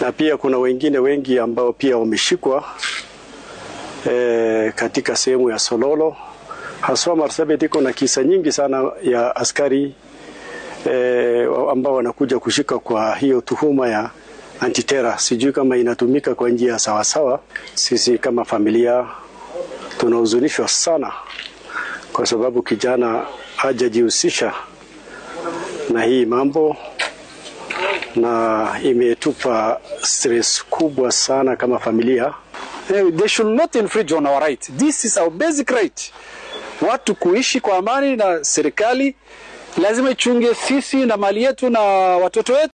na pia kuna wengine wengi ambao pia wameshikwa e, katika sehemu ya Sololo. Haswa Marsabit iko na kisa nyingi sana ya askari e, ambao wanakuja kushika kwa hiyo tuhuma ya antitera. Sijui kama inatumika kwa njia sawasawa. Sisi kama familia tunahuzunishwa sana kwa sababu kijana hajajihusisha na hii mambo na imetupa stress kubwa sana kama familia. They should not infringe on our right. This is our basic right. Watu kuishi kwa amani na serikali lazima ichunge sisi na mali yetu na watoto wetu.